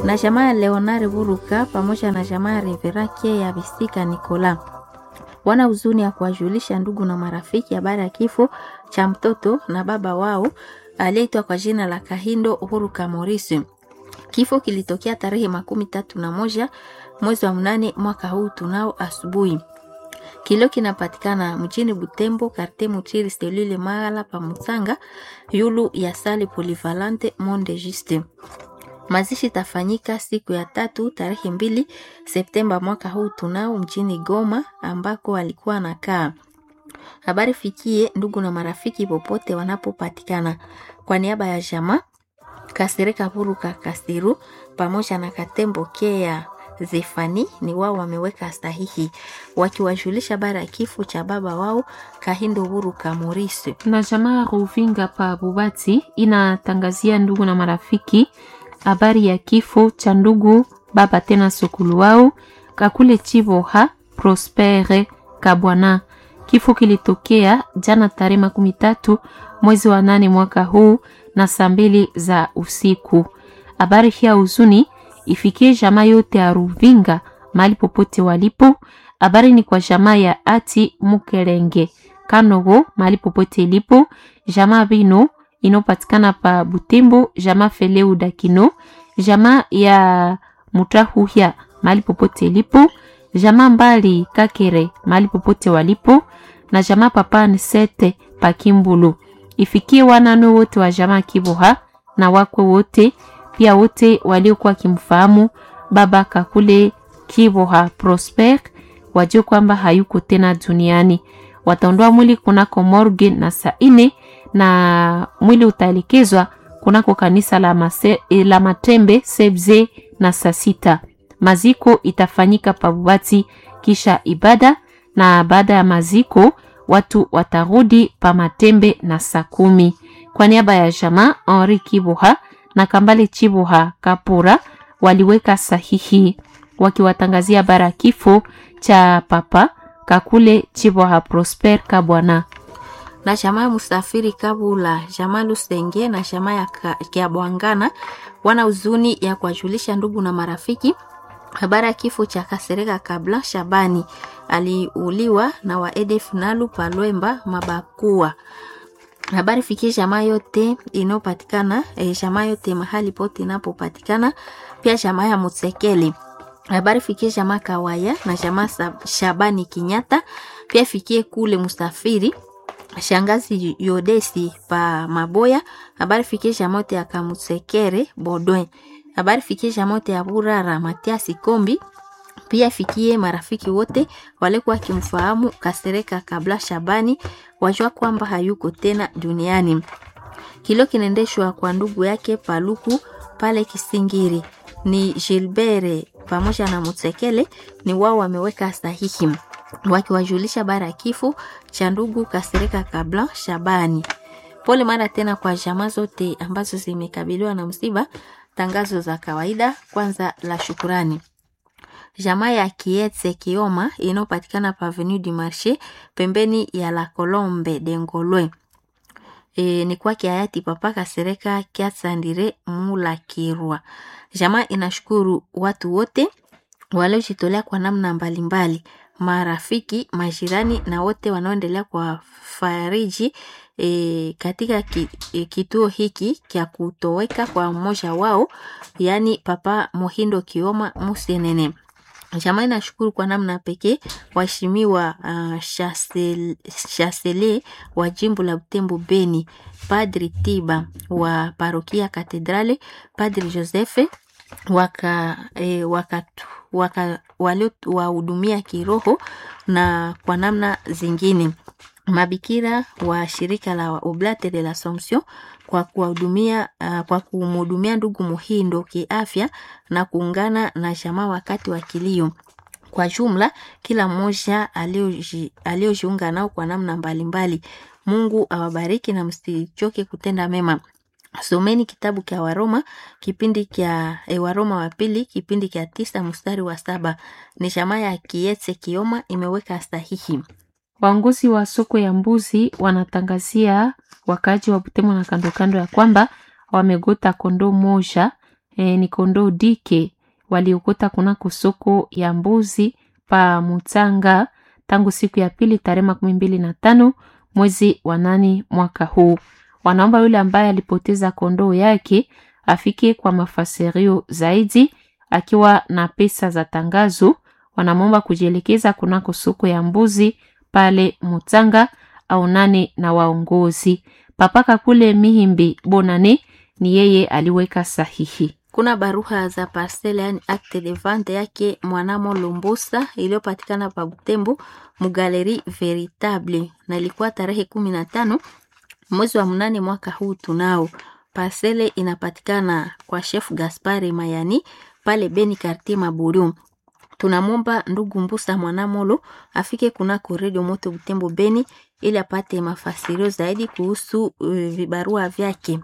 na jamaa ya Leonard Buruka pamoja na jamaa ya Reverakie ya Bisika Nicola wana huzuni ya kuwajulisha ndugu na marafiki habari ya kifo cha mtoto na baba wao aliyeitwa kwa jina la Kahindo Uhuru Kamorisi. Kifo kilitokea tarehe makumi tatu na moja mwezi wa mnane mwaka huu tunao asubuhi. Kilio kinapatikana mjini Butembo, karte Mutiri, selule Magala pa Mutsanga, yulu ya sale Polivalante Monde Juste. Mazishi tafanyika siku ya tatu tarehe mbili Septemba mwaka huu tunao mjini Goma ambako alikuwa anakaa. Habari fikie ndugu na marafiki popote wanapopatikana. Kwa niaba ya jamaa Kasereka Buruka Kasiru pamoja na Katembo Kea Zefani ni wao wameweka sahihi wakiwajulisha habari ya kifo cha baba wao Kahindo Buruka Morisi. na jamaa Ruvinga pa Bubati inatangazia ndugu na marafiki habari ya kifo cha ndugu baba tena sokulu wao Kakule Chiboha Prospere Kabwana. Kifo kilitokea jana tarehe makumi tatu mwezi wa nane mwaka huu na saa mbili za usiku. Habari hii ya huzuni ifikie jamaa yote ya Ruvinga mahali popote walipo. Habari ni kwa jamaa ya Ati Mukelenge Kanogo mahali popote ilipo, jamaa Bino inopatikana pa Butembo, jamaa Feleu Dakino, jamaa ya Mutahuhya mahali popote ilipo, jamaa Mbali Kakere mahali popote walipo, na jamaa Papa Nsete pa Kimbulu. Ifikie wanano wote wa jamaa Kiboha na wakwe wote pia wote waliokuwa wakimfahamu baba Kakule Kiboha Prosper wajue kwamba hayuko tena duniani. Wataondoa mwili kunako morgue na saa ine na mwili utaelekezwa kunako kanisa la, mase, la Matembe Sebze na saa sita. Maziko itafanyika Pabubati kisha ibada, na baada ya maziko watu watarudi pa Matembe na saa kumi. Kwa niaba ya jamaa Henri Kiboha na Kambale Chiboha Kapura waliweka sahihi wakiwatangazia bara kifo cha papa Kakule Chiboha Prosper Kabwana. na jamaa ya Musafiri Kabula, jamaa Lusenge na jamaa ya Ka- Kiabwangana wana huzuni ya kuwajulisha ndugu na marafiki habari ya kifo cha Kasereka Kabla Shabani aliuliwa na wa EDF Nalu Palwemba Mabakua. Habari fikie jamaa yote inayopatikana eh, jamaa yote mahali pote inapopatikana, pia jamaa ya Mutsekeli. Habari fikie jamaa Kawaya na jamaa Sa- Shabani Kinyata, pia fikie kule Musafiri shangazi Yodesi pa Maboya. Habari fikie jamaa yote ya Kamutsekere Bodwe. Habari fikie jamaa yote ya Burara Matiasi Kombi pia fikie marafiki wote walikuwa wakimfahamu Kasereka kabla Shabani, wajua kwamba hayuko tena duniani. Kilio kinaendeshwa kwa ndugu yake Paluku pale Kisingiri. Ni Gilbert pamoja na Mutsekele ni wao wameweka sahihi wakiwajulisha bara ya kifo cha ndugu Kasereka kabla Shabani. Pole mara tena kwa jamaa zote ambazo zimekabiliwa na msiba. Tangazo za kawaida kwanza la shukurani jamaa ya Kietse Kioma inayopatikana pa Avenue du Marché pembeni ya La Colombe de Ngolwe. E, ni kwake hayati Papa Kasereka Kiatsandire Mula Kirwa. Jamaa inashukuru watu wote waliojitolea kwa namna mbalimbali, marafiki, majirani na wote wanaoendelea kwa fariji e, katika ki, e, kituo hiki kya kutoweka kwa mmoja wao, yaani Papa Mohindo Kioma Musenene. Jamaa inashukuru kwa namna pekee waheshimiwa uh, Chasel- Chasele wa jimbo la Butembo Beni, Padri Tiba wa parokia Katedrale, Padri Josefe waka, e, waka, waka waliowahudumia kiroho na kwa namna zingine mabikira wa shirika la Oblate de l'Assomption kwa kuwahudumia uh, kwa kumhudumia ndugu Muhindo kiafya na kuungana na jamaa wakati wa kilio. Kwa jumla kila mmoja alioji- aliojiunga nao kwa namna mbalimbali. Mungu awabariki na msichoke kutenda mema. Someni kitabu kya Waroma kipindi kya e, Waroma wa pili kipindi kya tisa mstari wa saba. Ni jamaa ya Kietse Kioma imeweka sahihi. Waongozi wa soko ya mbuzi wanatangazia wakaaji wa Butembo na kando kando ya kwamba wamegota kondoo moja e, ni kondoo dike waliokota kunako soko ya mbuzi pa Mutanga tangu siku ya pili tarehe makumi mbili na tano mwezi wa nane mwaka huu. Wanaomba yule ambaye alipoteza kondoo yake afike kwa mafasirio zaidi akiwa na pesa za tangazo. Wanamwomba kujielekeza kunako soko ya mbuzi pale Mutanga au nane na waongozi papaka kule Mihimbi Bonane ni yeye aliweka sahihi. Kuna barua za parcelle yani acte de vente yake Mwanamo Lumbusa iliyopatikana pa Butembo Mugaleri Veritable na ilikuwa tarehe kumi na tano mwezi wa mnane mwaka huu. Tunao parcelle inapatikana kwa chef Gaspari Mayani pale Beni Quartier Maburu. Tunamwomba ndugu Mbusa Mwanamolo afike kunako redio moto Butembo Beni ili apate mafasirio zaidi kuhusu uh, vibarua vyake.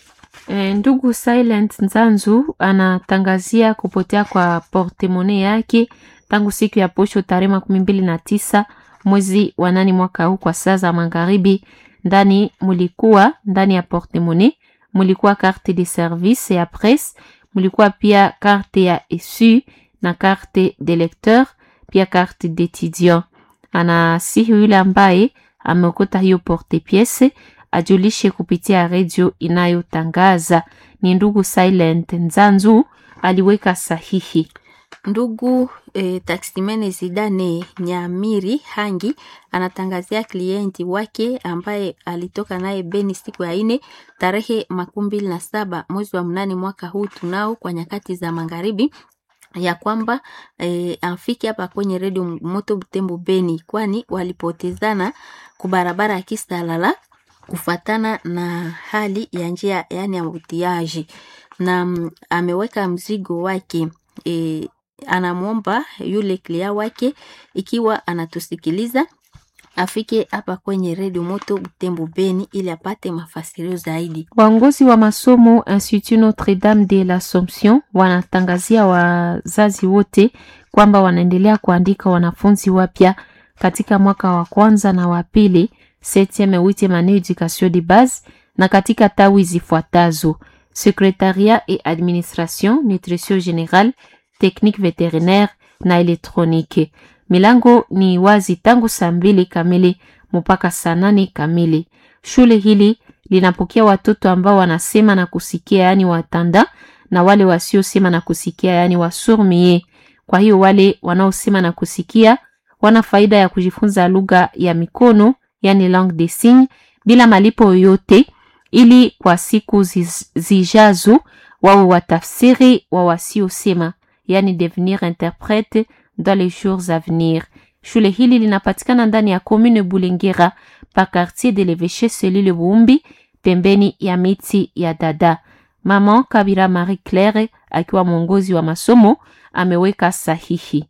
E, ndugu Silent Nzanzu anatangazia kupotea kwa portemone yake tangu siku ya posho tarehe makumi mbili na tisa mwezi wa nane mwaka huu kwa saa za magharibi. Ndani mulikuwa ndani ya portemone mulikuwa carte de service ya presse, mulikuwa pia carte ya esu na carte de lecteur, pia carte d'étudiant. Anasihi yule ambaye ameokota hiyo porte piece ajulishe kupitia redio inayotangaza. Ni ndugu Silent Nzanzu aliweka sahihi. Ndugu eh, taksimene Zidane Nyamiri Hangi anatangazia klienti wake ambaye alitoka naye Beni siku ya ine tarehe makumi mbili na saba mwezi wa mnane mwaka huu tunao kwa nyakati za magharibi ya kwamba e, afike hapa kwenye redio moto Butembo Beni, kwani walipotezana kubarabara ya Kisalala kufatana na hali ya njia yani ya utiaji, na mm, ameweka mzigo wake e, anamwomba yule klia wake ikiwa anatusikiliza afike hapa kwenye redio moto Butembo Beni ili apate mafasirio zaidi. Waongozi wa masomo Institut Notre Dame de l'Assomption wanatangazia wazazi wote kwamba wanaendelea kuandika wanafunzi wapya katika mwaka wa kwanza na wa pili septieme huitieme annee education de base na katika tawi zifuatazo: secretariat et administration, nutrition générale, technique vétérinaire na électronique. Milango ni wazi tangu saa mbili kamili mpaka saa nane kamili. Shule hili linapokea watoto ambao wanasema na kusikia, yaani watanda, na wale wasiosema na kusikia, yaani wasurmie. Kwa hiyo wale wanaosema na kusikia wana faida ya kujifunza lugha ya mikono, yaani langue des signes, bila malipo yoyote, ili kwa siku ziz- zijazo wawe watafsiri wa wasiosema, yaani devenir interprete dans les jours à venir. Shule hili linapatikana ndani ya commune Bulengera pa quartier de l'Evêché Selile Buumbi pembeni ya miti ya dada. Mama Kabira Marie Claire akiwa mwongozi wa masomo ameweka sahihi.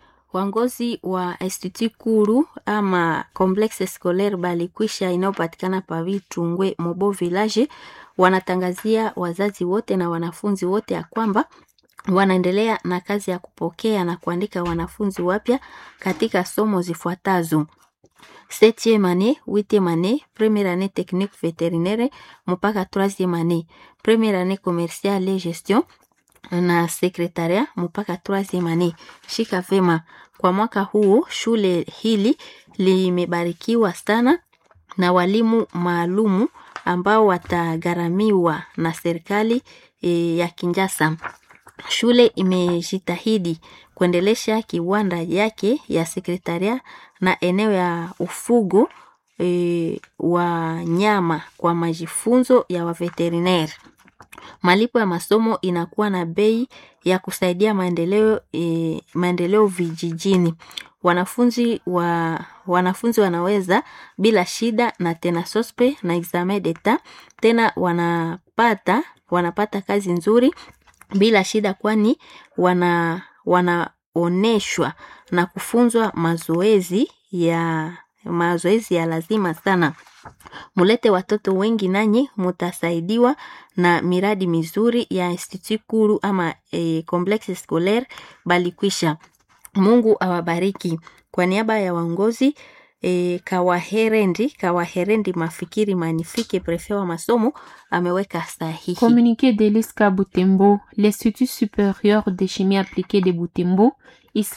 Wangozi wa Institut Kuru ama Complexe Scolaire Balikwisha inayopatikana pa Vitungwe Mobo Village wanatangazia wazazi wote na wanafunzi wote ya kwamba wanaendelea na kazi ya kupokea na kuandika wanafunzi wapya katika somo zifuatazo: septième année, huitième année, première année technique vétérinaire mpaka troisième année, première année commerciale et gestion na sekretaria mpaka troisième année. Shika vema, kwa mwaka huu shule hili limebarikiwa sana na walimu maalumu ambao watagharamiwa na serikali e, ya Kinshasa. Shule imejitahidi kuendelesha kiwanda yake ya sekretaria na eneo ya ufugo e, wa nyama kwa majifunzo ya waveterineri. Malipo ya masomo inakuwa na bei ya kusaidia maendeleo, e, maendeleo vijijini. Wanafunzi wa wanafunzi wanaweza bila shida na tena sospe na examen d'etat tena wanapata wanapata kazi nzuri bila shida, kwani wana wanaoneshwa na kufunzwa mazoezi ya mazoezi ya lazima sana. Mulete watoto wengi nanyi mutasaidiwa na miradi mizuri ya Institut Kuru ama e, Complexe Scolaire Balikwisha. Mungu awabariki. Kwa niaba ya waongozi e, Kawaherendi Kawaherendi Mafikiri Manifike, prefe wa masomo ameweka sahihi. Communiqué de l'ISCA Butembo, l'Institut supérieur de chimie appliquée de Butembo, ISCA